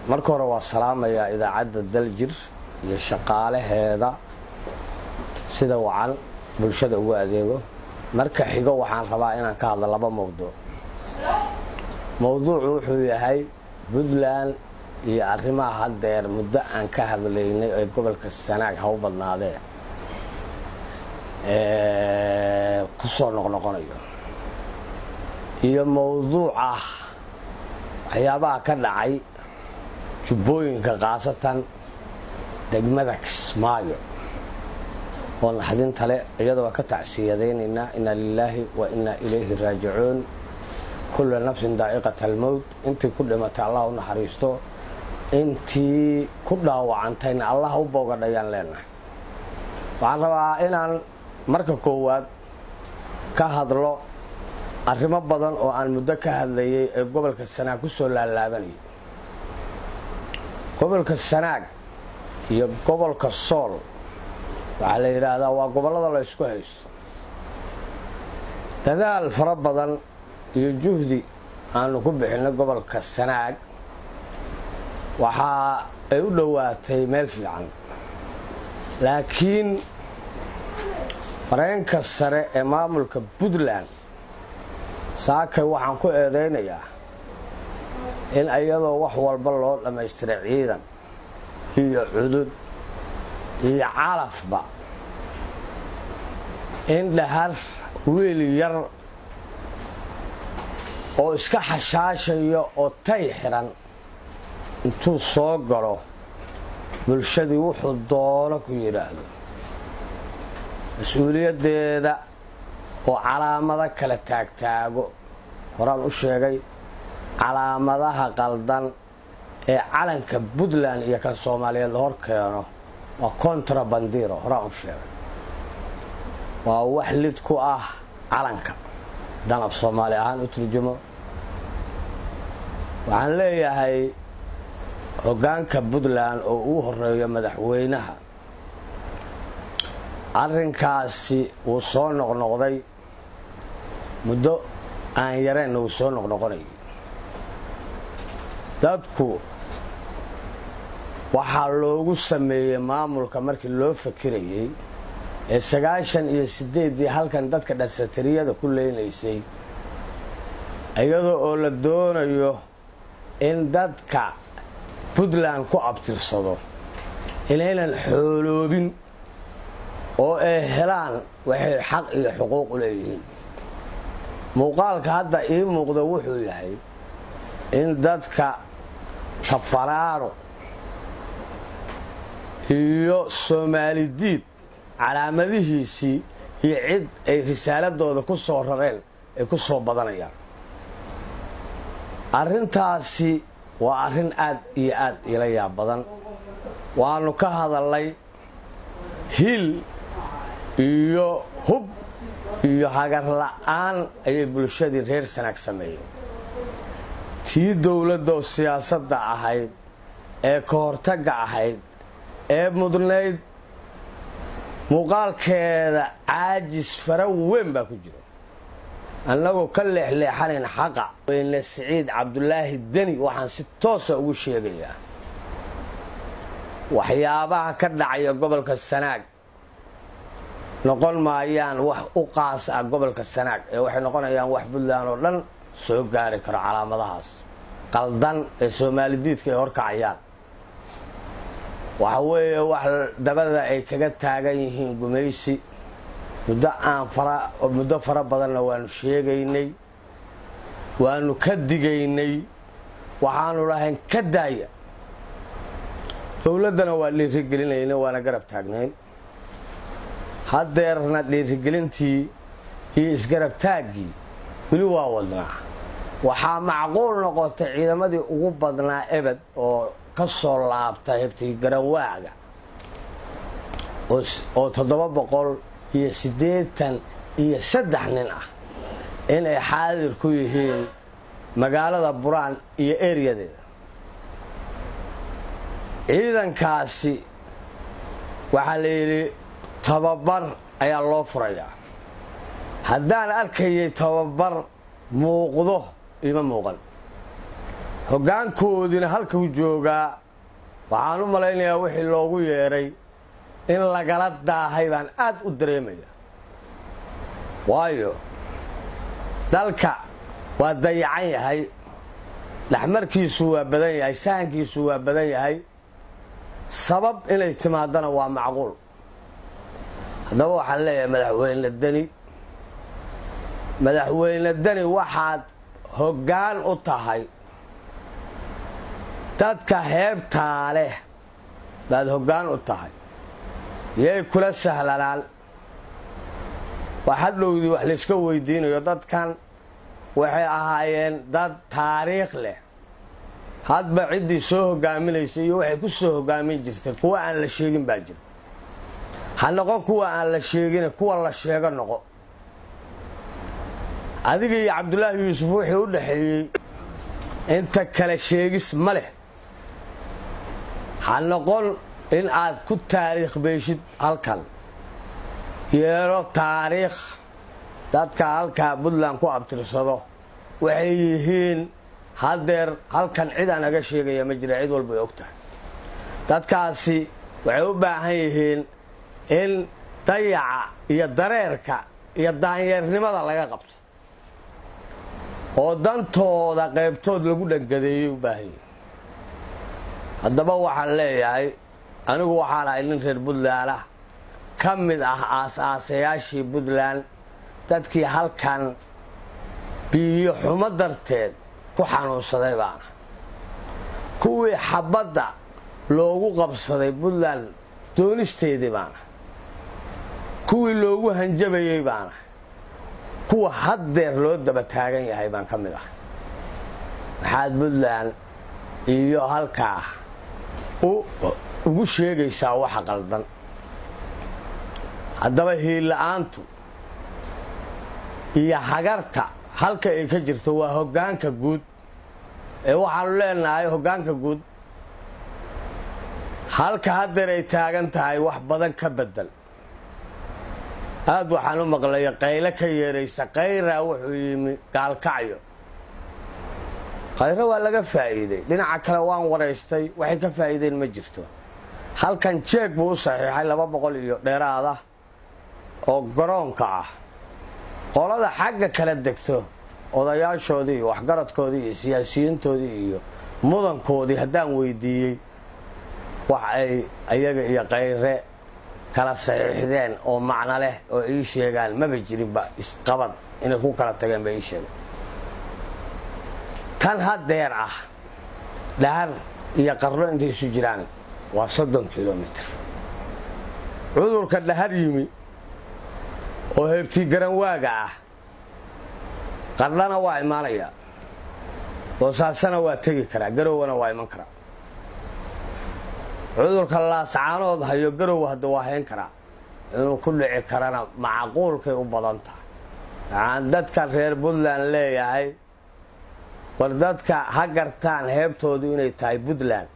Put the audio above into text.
marka hore waa salaamayaa idaacadda daljir iyo shaqaalaheeda sida wacan bulshada ugu adeego marka xigo waxaan rabaa inaan ka hadlo laba mowduuc mowduucu wuxuu yahay puntland iyo arrimaha haddeer muddo aan ka hadlaynay ee gobolka sanaag ha u badnaadee ku soo noqnoqonayo iyo mowduuca waxyaabaha ka dhacay jubbooyinka khaasatan degmada kismaayo oo naxdinta le iyada waa ka tacsiyadaynaynaa inaa lilaahi wa inaa ilayhi raajicuun kulla nafsin daa'iqat almowt intii ku dhimatay allah u naxariisto intii ku dhaawacantayna allah u boogadhayaan leenahay waxaan rabaa inaan marka koowaad ka hadlo arrimo badan oo aan muddo ka hadlayay ee gobolka sanaag ku soo laalaabanayay gobolka sanaag iyo gobolka sool waxaa la yidhaahdaa waa gobollada la ysku haysto dadaal fara badan iyo juhdi aanu ku bixinay gobolka sanaag waxaa ay u dhowaatay meel fiican laakiin fareenka sare ee maamulka puntland saakay waxaan ku eedaynayaa in iyadoo wax walba loo dhammaystiray ciidan iyo cudud iyo calafba in dhahar wiil yar oo iska xashaashayo oo tay xiran intuu soo galo bulshadii wuxuu doono ku yidhaahdo mas-uuliyaddeeda oo calaamado kala taagtaago horaan u sheegay calaamadaha qaldan ee calanka puntland iyo kan soomaaliyeed la hor keeno waa contrabandiro horaan u sheegay waa wax lid ku ah calanka danab soomaali ahaan u turjumo waxaan leeyahay hoggaanka puntland oo uu horeeyo madaxweynaha arrinkaasi wuu soo noqnoqday muddo aan yareenna wuu soo noqnoqonayay dadku waxaa loogu sameeyey maamulka markii loo fakirayey ee sagaashan iyo siddeeddii halkan dadka dhasatariyada ku leynaysay iyadoo oo la doonayo in dadka puntland ku abtirsado inaynan xooloobin oo ay helaan waxay xaq iyo xuquuq u leeyihiin muuqaalka hadda ii muuqda wuxuu yahay in dadka tafaraaro iyo soomaali diid calaamadihiisii iyo cid ay risaaladooda ku soo rareen ay ku soo badanayaan arrintaasi waa arrin aad iyo aad ila yaab badan waannu ka hadallay hil iyo hub iyo hagar la'aan ayay bulshadii reer sanaag sameeyeen tii dowladdaoo siyaasadda ahayd ee ka hortagga ahayd ee mudnayd muuqaalkeeda caajis fara weyn baa ku jira annagoo ka leexleexanayn xaqa weyne siciid cabdulaahi deni waxaan si toosa ugu sheegayaa waxyaabaha ka dhacaya gobolka sanaag noqon maayaan wax u qaas ah gobolka sanaag ee waxay noqonayaan wax puntland oo dhan soo gaari karo calaamadahaas qaldan ee soomaalidiidka ay horkacayaan waxa weeye wax dabada ay kaga taagan yihiin gumaysi muddo aan muddo fara badanna waanu sheegaynay waanu ka digaynay waxaanu lahayn ka daaya dowladdana waa dhiirigelinayna waana garab taagnayn haddeerna dhiirigelintii iyo isgarab taaggii weli waa wadnaa waxaa macquul noqotay ciidamadii ugu badnaa ebed oo ka soo laabta hebtay garanwaaga oo toddoba boqol iyo siddeetan iyo saddex nin ah inay xaadir ku yihiin magaalada buraan iyo eryadeeda ciidankaasi waxaa la yidhi tababar ayaa loo furayaa haddaan arkayay tababar muuqdo ima muuqan hoggaankoodiina halkuu joogaa waxaan u malaynayaa wixii loogu yeedhay in lagala daahay baan aad u dareemaya waayo dalka waa dayacan yahay dhexmarkiisu waa badan yahay sahankiisu waa badan yahay sabab inay timaadana waa macquul haddaba waxaan leeyahay madaxweyne deni madaxweyne deni waxaad hoggaan u tahay dadka heebtaa leh baad hoggaan u tahay yay kula sahlanaan wax hadhowdii wax layska weydiinayo dadkan waxay ahaayeen dad taariikh leh hadba ciddii soo hogaaminaysay iyo waxay ku soo hogaamin jirtay kuwa aan la sheegin baa jira ha noqon kuwa aan la sheegine kuwa la sheego noqo adiga iyo cabdulaahi yuusuf wixii u dhaxeeyey inta kale sheegis ma leh ha noqon in aad ku taariikh beeshid halkan yeelo taariikh dadka halkaa puntland ku abtirsado waxay yihiin haddeer halkan cid aan aga sheegaya ma jira cid walbay og tahay dadkaasi waxay u baahan yihiin in dayaca iyo dareerka iyo daanyeernimada laga qabto oo dantooda qaybtood lagu dhangadeeyay u baahan yihiin haddaba waxaan leeyahay anigu waxaan ahay nin reer puntland ah ka mid ah aas-aasayaashii puntland dadkii halkan biyo xumo darteed ku xanuunsaday baana kuwii xabadda loogu qabsaday puntland doonisteedii baana kuwii loogu hanjabayey baana kuwa haddeer loo daba taagan yahay baan ka mid ah maxaad puntland iyo halkaa ugu sheegaysaa waxa qaldan haddaba hiilla-aantu iyo hagarta halka ay ka jirto waa hoggaanka guud ee waxaanu leenahay hoggaanka guud halka haddeer ay taagan tahay wax badan ka bedel aad waxaan u maqlaya qayle ka yeeraysa kayraa wuxuu yimi gaalkacyo khayro waa laga faa'iiday dhinaca kale waan waraystay waxay ka faa'iideen ma jirto halkan jeeg buu u saxiixay laba boqol iyo dheeraada oo garoonka ah qolada xagga kala degto odayaashoodii iyo waxgaradkoodii iyo siyaasiyiintoodii iyo mudankoodii haddaan weydiiyey wax ay ayaga iyo kayre kala saxiixdeen oo macno leh oo ii sheegaan maba jirinba isqabad inay ku kala tageen ba ii sheegeen tan haddeer ah dhahar iyo qarno intay isu jiraan waa soddon kilomitr cudurka dhahar yimi oo heebtii garanwaaga ah qardhana waa imaanayaa boosaasana waa tegi karaa garowwana waa iman karaa cudurka laascaanood hayo garow hadda waa hayn karaa inuu ku dhici karana macquulkay u badan tahay waxaan dadkan reer puntland leeyahay war dadka ha gartaan heebtoodu inay tahay puntland